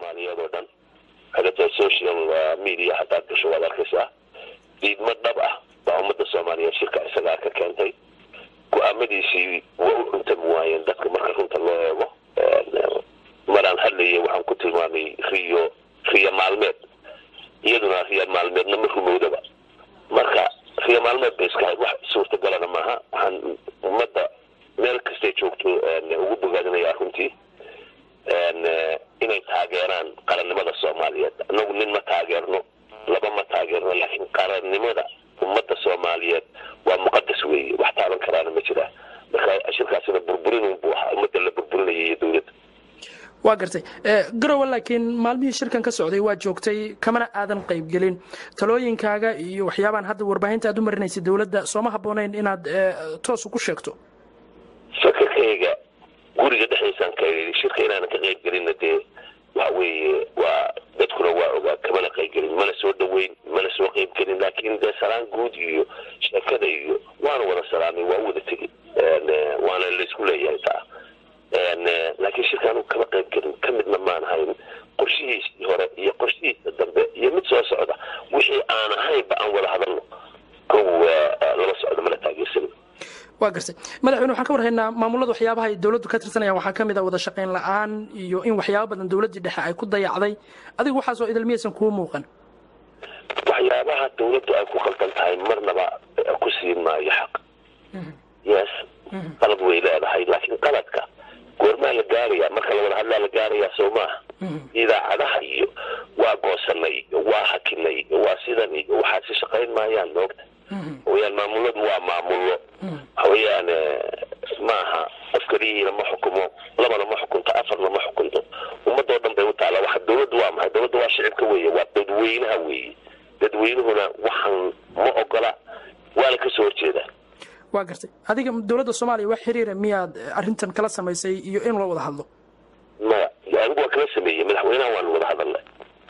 soomaaliyeed oo dhan hadata social media haddaad gasho waad arkaysaa diidmo dhab ah baa ummadda soomaaliyeed shirka isagaa ka keentay go-aamadiisii waa u cuntami waayeen dadka marka runta loo eego maraan hadlayay waxaan ku tilmaamay riyo riyo maalmeed iyaduna riyo maalmeedna ma rumowdaba marka riyo maalmeed bay iska hayd wax suurtagalana maaha waxaan ummadda meel kastay joogto ugu bogaadinayaa runtii inay taageeraan qarannimada soomaaliyeed annagu nin ma taageerno laba ma taageerno laakiin qarannimada ummadda soomaaliyeed waa muqadas weeye wax taaban karaana ma jiraa marka shirkaasina burburinun buu ahaa ummadda la burburinaya iyo dowladda waa gartay garowe laakiin maalmihii shirkan ka socday waa joogtay kamana aadan qaybgelin talooyinkaaga iyo waxyaabaan hadda warbaahinta aad u marinaysay dowladda sooma habboonayn inaad toosu ku sheegto fakarkayga guriga dhexdiisaan ka shirka inaanan ka qayb gelinna dee waxa weeye waa dadkuna waa ogaa kamana qayb gelin mana soo dhaweyn mana soo qayb gelin laakiin dee salaan guud iyo sheekada iyo waana wada salaamay waa u wada tegin waana laysku leeyahay taa laakiin shirkaan kama qayb gelin ka midna maan ahayn qorshihiisii hore iyo qorshihiisa dambe iyo mid soo socda wixii aan ahaynba aan wada hadalno kow lama socdo mana taageersanin waa gartay madaxweyne waxaan ka warhaynaa maamulada waxyaabaha ay dowladdu ka tirsanayaan waxaa ka mid a wada shaqayn la-aan iyo in waxyaaba badan dowladdii dhexe ay ku dayacday adigu waxaasoo idil miyaysan kuu muuqan waxyaabaha dowladdu ay ku qaldan tahay marnaba ku siin maayo xaq yes qalad way leedahay laakiin qaladka goormaa la gaaraya marka la wada hadlaa la gaarayaa soo maaha idaacadaha iyo waa goosanay iyo waa hakinay iyo waa sidan iyo waxaad si shaqayn maayaan moogta wayaan maamuladu waa maamullo waxaweyaan maaha qof keliyiina ma xukumo labana ma xukunto afarna ma xukunto ummadoo dhan bay u taala waxa dowladdu waa maxay dowladda waa shicibka weeye waa dadweynaha weeye dadweynuhuna waxaan ma ogola waana kasoo horjeedaa waa gartay adiga dowladda soomaaliya wax xiriira miyaad arrintan kala samaysay iyo in loo wada hadlo maya anigu waa kala sameeyey madaxweynaha waanu wada hadalnay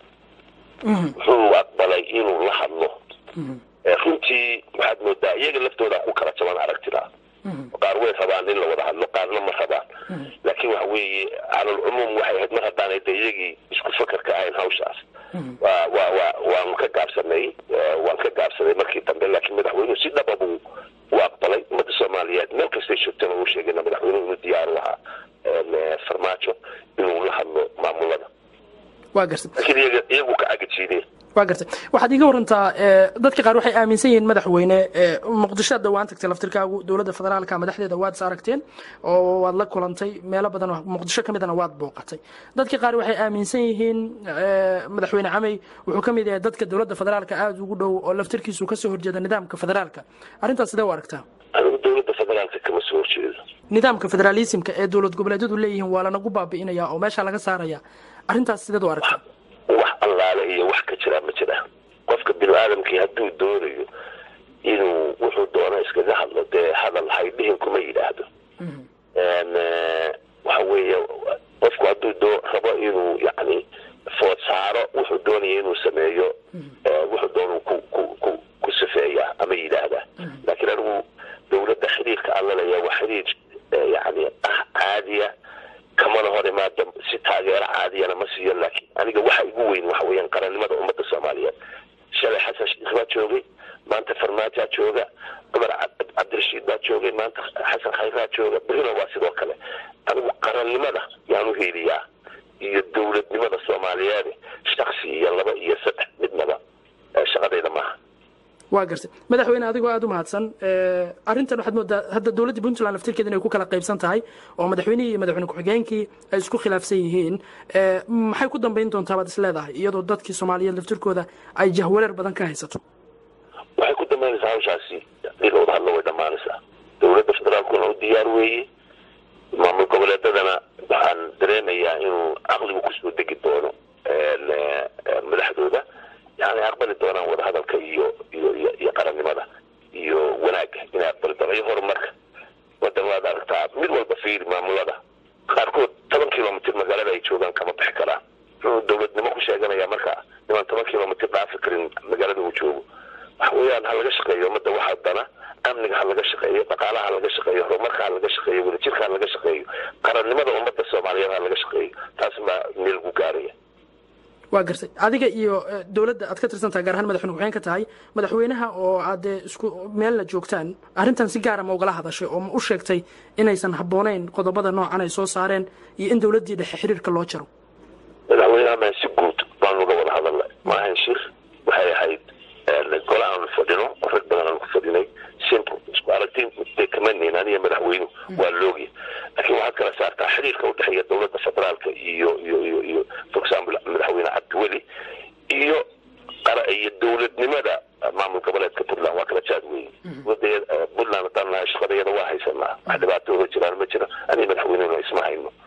wuxuu aqbalay inuu la hadlo runtii waxaad moodaa iyaga laftooda ku kala jaban aragtida qaar way rabaan in la wada hadlo qaarna ma rabaan laakiin waxa weeye calalcumuum waxay ahayd mar haddaanay de iyagii isku fakarka ahayn hawshaas wa wa wa waanu ka gaabsanay waan ka gaabsaday markii dambe laakiin madaxweynuhu si dhaba buu u aqbalay ummadda soomaaliyeed meel kastay joogtana uu sheegayna madaxweynuhu inuu diyaar u ahaa farmaajo inuu la hadlo maamulada waa gartay laakiin iyaga iyagu ka cagajiideen waa gartay waxaad iiga warantaa dadka qaar waxay aaminsan yihiin madaxweyne muqdishoad dhawaan tagtay laftirkaagu dowladda federaalka madaxdeeda waad is aragteen oo waad la kulantay meelo badan oo muqdisho ka midana waad booqatay dadka qaar waxay aaminsan yihiin madaxweyne camey wuxuu ka mid yahay dadka dowladda federaalka aada ugu dhow oo laftirkiisu kasoo horjeeda nidaamka federaalka arrintaas sidee u aragtaa anigu dowladda federaalka kama soo horjeedo nidaamka federaalismka ee dowlad goboleedyadu leeyihiin waa lanagu baabi'inaya oo meesha laga saaraya arrintaas sideed u aragtaa wax allaale iyo wax ka jiraa ma jira qofka binu aadamkii hadduu doonayo inuu wuxuu doono iskaga hadlo dee hadal haydhihin kuma yidhaahdo waxa weeye qofku hadduu doo rabo inuu yani food saaro wuxuu doonaya inuu sameeyo wuxuu doonu ku ku ku ku sifeeyaa ama yidhaahdaa laakiin anigu dowladda xiriirka aan laleeya waa xiriir yani ah caadiya kamana hor imaado si taageero caadiyana ma siiyo laakiin aniga waxa igu weyn waxa weeyaan qarannimada ummadda soomaaliyeed shalay xasan sheikh baa joogay maanta farmaajaa jooga cumar cabdirashiid baa joogay maanta xasan khayraa jooga berina waa sidoo kale anigu qarannimada yaan u heliyaa iyo dowladnimada soomaaliyeed shaksi iyo laba iyo saddex midnaba shaqadayda maaha waa gartay madaxweyne adigoo aada u mahadsan arrintan waxaad moodaa hadda dowladdii puntland laftirkeeda inay ku kala qaybsan tahay oo madaxweynihii iyo madaxweyne ku-xigeenkii ay isku khilaafsan yihiin maxay ku dambayn doontaa baad is leedahay iyadoo dadkii soomaaliyeed laftirkooda ay jahwareer badan ka haysato waxay ku dambaynaysaa hawshaasi hadii la wada hadlo way dhammaanaysaa dowladda federaalkuna u diyaar weeye maamul goboleedadana waxaan dareemayaa inuu caqligu kusoo degi doono madaxdooda yani aqbali doonaan wadahadalka iyo iyo iyo iyo qarannimada iyo wanaagga inay aqbali doonaan iyo horumarka wadan waad aragtaa mid walba fiiri maamulada qaarkood toban kilomitr magaalada ay joogaan kama bixi karaan wuxuu dowladnimo ku sheeganaya marka nimaan toban kilomitr dhaafi karin magaalada uu joogo waxa weeyaan ha laga shaqeeyo ummadda waxaa dana amniga ha laga shaqeeyo dhaqaalaha ha laga shaqeeyo horumarka ha laga shaqeeyo wadajirka ha laga shaqeeyo qarannimada ummadda soomaaliyeed ha laga shaqeeyo taas baa meel gu gaaraya waa gartay adiga iyo dowladda aad ka tirsantahay gaar ahaan madaxweyne ku-xigeen ka tahay madaxweynaha oo aad dee isku meel la joogtaan arrintan si gaara ma ugala hadashay oo ma u sheegtay inaysan habboonayn qodobada noocan ay soo saareen iyo in dowladdii dhexe xiriirka loo jaro madaxweynaha maan si guud baanu uga wada hadalnay maahan shir waxay ahayd gole aanu fadhino oo rag badan aanu ku fadhinay simple isku aragtiin bay kamanayn aniga madaxweynuhu waa loogi laakiin waxaad kala saartaa xiriirka udhexeeya dowladda federaalka iyo iyo iyo iyo for example madaxweyne cabdiweli iyo iyo dowladnimada maamul goboleedka puntland waa kala jaad weyn puntland haddaan nahay shaqadayada waa haysanaa wax dhibaato oga jiraan ma jiro aniga madaxweynehuna isma hayno